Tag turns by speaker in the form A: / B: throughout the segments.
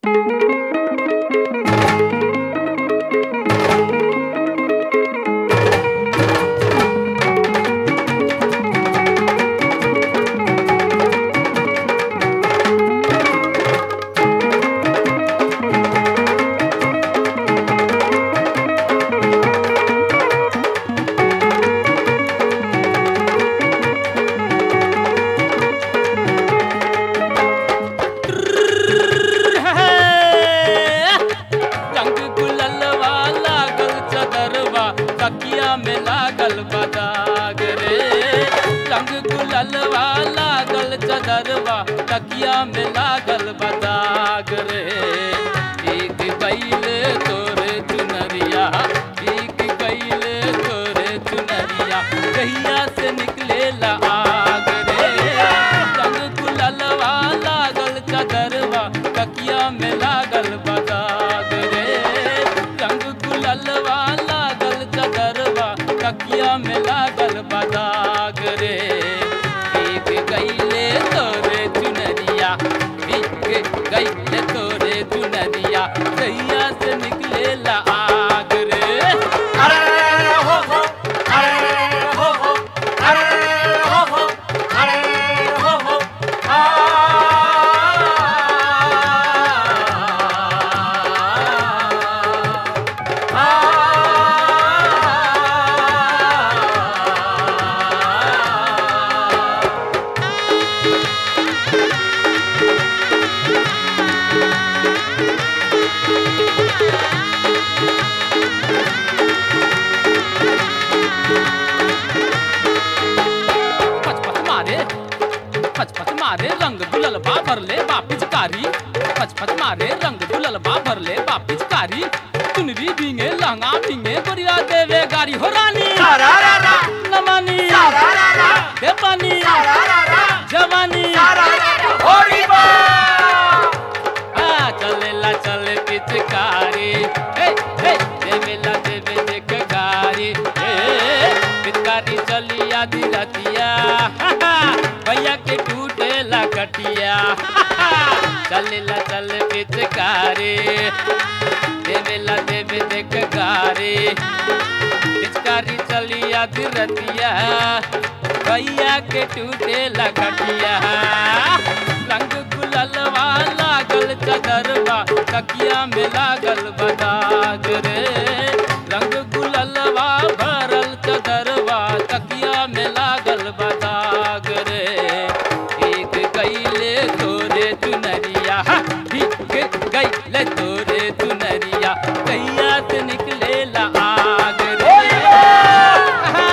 A: रंग गुललवा लागल चदरवा तकिया में लागल बदाग रे रंग गुललवा लागल चदरवा तकिया में लागल बदाग रे एक गईले तोरे चुनरिया एक गईले तोरे चुनरिया कहिया से निकले ला आग रे रंग गुललवा लागल चदरवा तकिया में लागल बदाग रे रंग गुललवा लागल चदरवा तकिया में लागल बदाग रे एक गईले तोरे चुनरिया एक गईले तोरे चुनरिया कहिया से निकले ला आग रे
B: अरे हो हो अरे हो हो अरे हो हो अरे हो हो
A: पचपच मारे पचपच मारे रंग दुलल बा भरले बा पिचकारी पचपच मारे रंग दुलल बा भरले बा पिचकारी चुनरी भींगे लहंगा भींगे गोरिया देवे गाड़ी हो रानी
B: सारारारा
A: नमानी
B: सारारारा
A: दे पानी
B: सारारारा
A: जवानी
B: सारारारा होरी बा
A: आ चलेला चले पिचकारी हे हे देवेला देवे देख गारी हे पिचकारी चली आधी रतिया हा, हा, भैया के टूटे ला कटिया हा, हा, चलेला चले पिचकारी देवेला देवे देख गारी पिचकारी चली आधी रतिया भैया के टूटे ला कटिया रंग गुललवा लागल चदरवा तकिया में लागल बदाग रे रंग गुललवा भरल चदरवा तकिया में लागल बदाग रे एक गईले तोरे चुनरिया हा, एक गईले तोरे चुनरिया कैया से निकले ला आग रे आहा।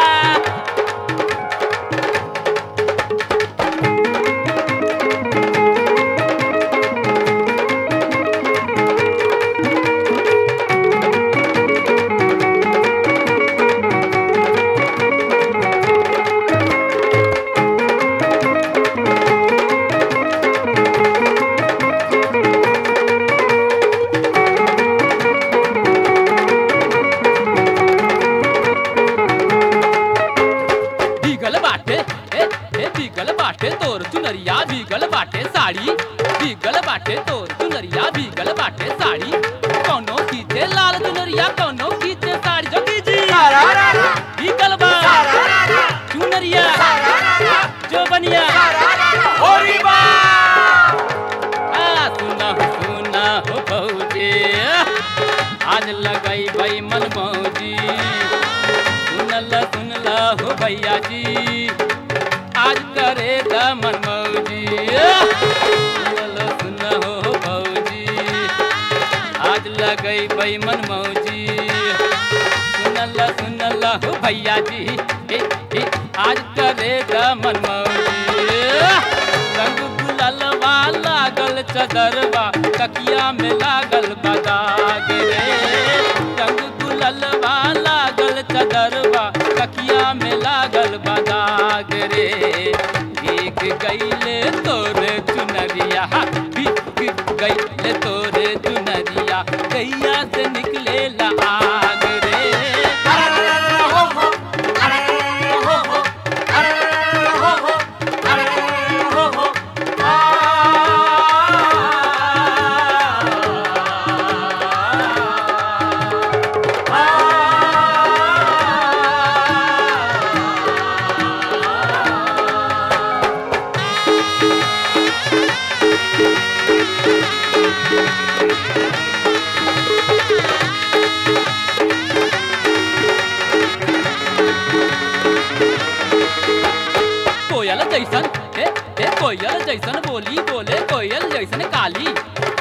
A: भीगल बाटे ए ए भीगल बाटे तोर चुनरिया भीगल बाटे साड़ी भीगल बाटे तोर चुनरिया भीगल बाटे साड़ी कौनो खींचे लाल चुनरिया कौनो खींचे साड़ी जोगी जी
B: सारारारा
A: भीगल बा
B: सारारारा
A: चुनरिया
B: सारारारा
A: जो बनिया
B: सारारारा होरी बा
A: आ सुना हो सुना हो बहुजी आज लगाई भाई मन मौजी सुनला सुनला हो भैया जी आज करे दा मन मौजी सुनला सुना हो भौजी आज लगई भाई मन मौजी सुनला सुनला हो भैया जी ए, ए, आज करे दा मन मौजी रंग गुललवा लागल चदरवा तकिया में लागल बदाग रे रंग गुललवा लागल चदरवा तकिया में लागल बदाग रे एक गईले तोरे चुनरिया बिक गईले तोरे चुनरिया कैया से निकले ला आग रे
B: अरे हो हो अरे हो हो अरे हो हो अरे हो हो आ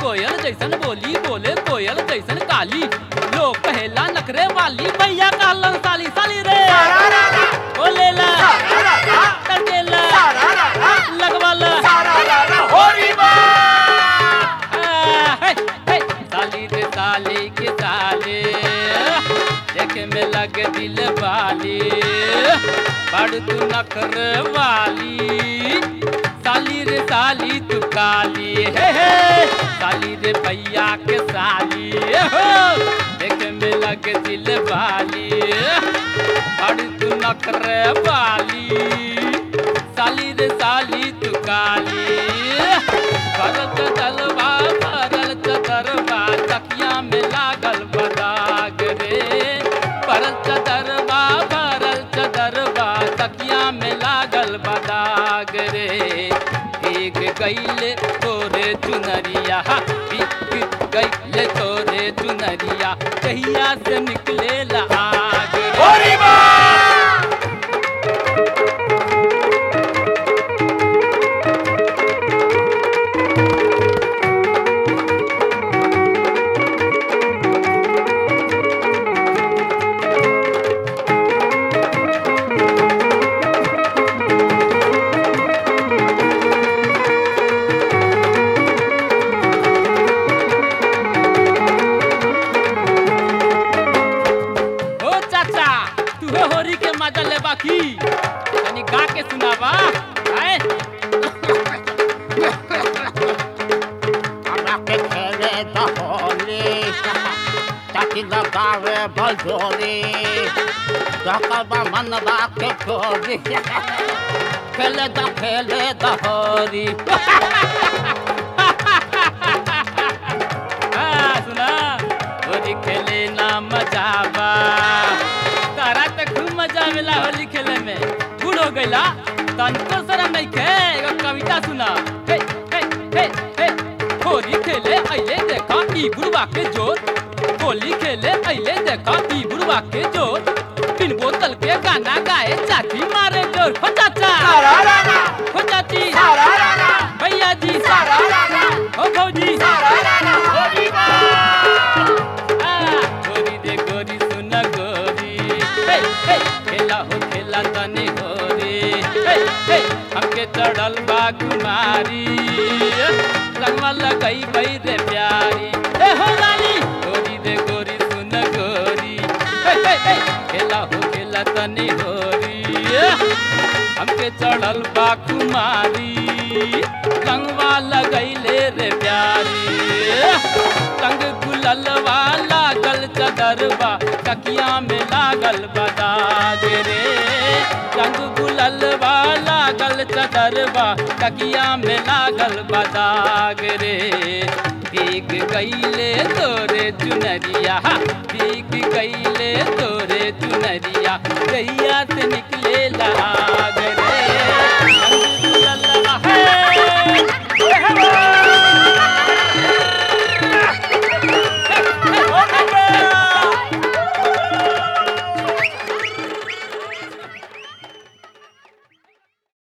A: कोयल जैसन बोली बोले कोयल जैसन काली लोग कहेला नखरे वाली भैया कहलन साली साली रे बोलेला तड़केला लगवाला आ, हे, हे, साली रे साली के साले देखे में लगे दिल वाली बड़ तू नखर वाली साली रे साली तू काली हे हे साली रे भैया के साली हो देखे में लगे दिल वाली बड़ तू नखर वाली साली रे साली तू काली भरत दलवा भरल चदरवा तकिया में लागल बदाग रे भरल चदरवा भरल चदरवा तकिया में लागल बदाग रे भीग गईले तोरे चुनरिया भीग गईले तोरे चुनरिया कहिया से निकले आग रे ओ चाचा तू हो होरी के मजा ले बाकी तनी गा के सुनावा आए
B: हमरा के खेले द होली ताकि लगावे भजोरी सकबा मनवा के छोरी खेले द खेले द होली
A: हाँ, सुना होली खेले ना मजा बा तारा तो खूब मजा आवेला होली खेले में बूढ़ हो गईला तनको शरम नहीं खे एगो कविता सुना हे हे हे हे होली खेले अइले देखा ई बुढ़वा के जोर होली खेले अइले देखा ई बुढ़वा के जोर बिन बोतल के गाना गाए चाची मारे जोर हो चाचा हो चाची भैया जी हो भौजी आ, गोरी दे गोरी सुन गोरी हे हे खेला हो खेला तनी होरी हे हे हमके चढ़ल बा कुमारी रंगवा लगई बई रे प्यारी हे हो रानी गोरी दे गोरी सुन गोरी हे हे हे खेला हो खेला तनी होरी हमके चढ़ल बा कुमारी रंगवा लगैले रे प्यारी संग गुललवा लागल चदरवा तकिया में लागल बदाग रे संग गुललवा लागल चदरवा तकिया में लागल बदाग रे भीग गईले तोरे चुनरिया भीग गईले तोरे चुनरिया गैया से निकले लाग रे संग गुललवा हे, हे, हे,